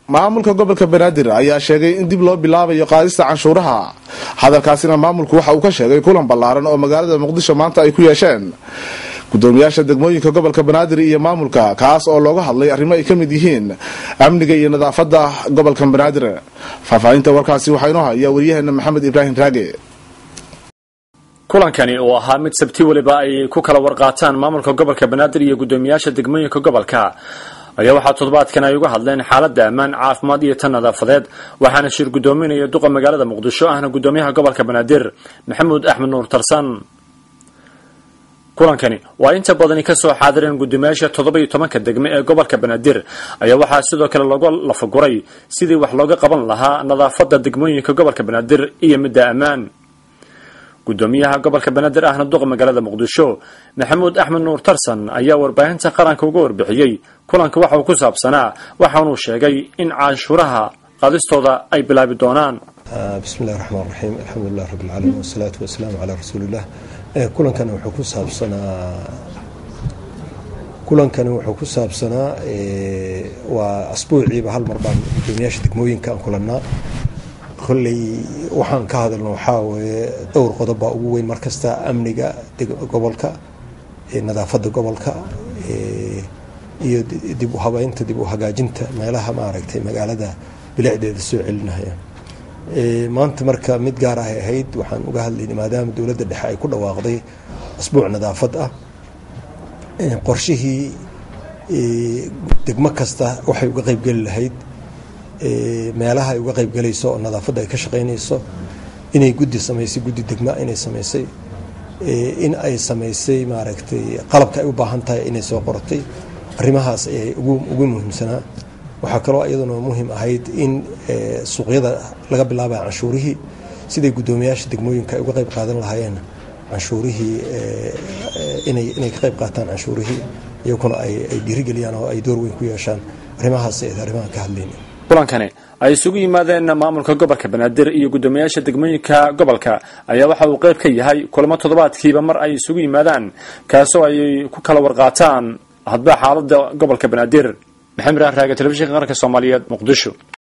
maamulka gobolka banaadir ayaa sheegay in dib loo bilaabayo qaadista canshuuraha hadalkaasina maamulku waxa uu ka sheegay kulan ballaaran oo magaalada muqdisho maanta ay ku yeesheen gudoomiyaasha degmooyinka gobolka banaadir iyo maamulka kaas oo looga hadlay arrimo ay ka mid yihiin amniga iyo nadaafada gobolka banaadir faahfaahinta warkaasi waxaa inoo haya waryaheena maxamed ibraahim raage kulankani oo ahaa mid sabti weliba ay ku kala warqaataan maamulka gobolka banaadir iyo gudoomiyaasha degmooyinka gobolka ayaa waxaa toddobaadkan ay uga hadleen xaaladda ammaan caafimaad iyo tan nadaafadeed waxaana shir gudoominaya duqa magaalada muqdisho ahna gudoomiyaha gobolka banaadir maxamuud axmed nuur tarsan kulankani waa inta badani ka soo xaadireen gudoomiyaasha toddoba iyo tobanka degme ee gobolka banaadir ayaa waxaa sidoo kale looga lafaguray sidii wax looga qaban lahaa nadaafadda degmooyinka gobolka banaadir iyo midda ammaan gudoomiyaha gobolka banaadir ahna duqa magaalada muqdisho maxamuud axmed nuur tarsan ayaa warbaahinta qaranka uga warbixiyey kulanka waxa uu ku saabsanaa waxaanuu sheegay in canshuuraha qaadistooda ay bilaabi doonaan bismi illahi raxmaan raxiim alxamdulilah rabbi alcaalamiin wasalaatu wasalaamu calaa rasuuliillah kulankani wuxuu ku saabsanaa kulankani wuxuu ku saabsanaa waa asbuuciiba hal mar baan gudoomiyaasha degmooyinka aan kulannaa kolley waxaan ka hadalno waxaa weeye dhowr qodob baa ugu weyn mar kasta amniga gobolka nadaafadda gobolka iyo dib u habeynta dib u hagaajinta meelaha maaragtay magaalada bilicdeeda soo celinaya maanta marka mid gaar ahay ahayd waxaan uga hadlaynay maadaama dowladda dhexe ay ku dhawaaqday asbuuc nadaafad ah qorshihii degmo kasta waxay uga qeybgeli lahayd meelaha ay uga qeybgelayso oo nadaafadda ay ka shaqaynayso inay guddi samaysay guddi degma inay samaysay in ay samaysay maaragtay qalabka ay u baahan tahay inay soo qortay arrimahaas ayay ugu muhiimsanaa waxaa kaloo iyaduna muhiim ahayd in suuqyada laga bilaabaya canshuurihii siday guddoomiyaasha degmooyinka ay uga qeyb qaadan lahaayeen canshuurihii inay ka qeyb qaataan canshuurihii iyaguna ay dhiirigeliyaan oo ay door weyn ku yeeshaan arrimahaas ay arrimaha ka hadlayna kulankani ay isugu yimaadeen maamulka gobolka banaadir iyo guddoomiyaasha degmooyinka gobolka ayaa waxa uu qayb ka yahay kulamo toddobaadkiiba mar ay isugu yimaadaan kaasoo ay ku kala warqaataan hadba xaalada gobolka banaadir maxamed raag raaga telefishinka qaranka soomaaliyeed muqdisho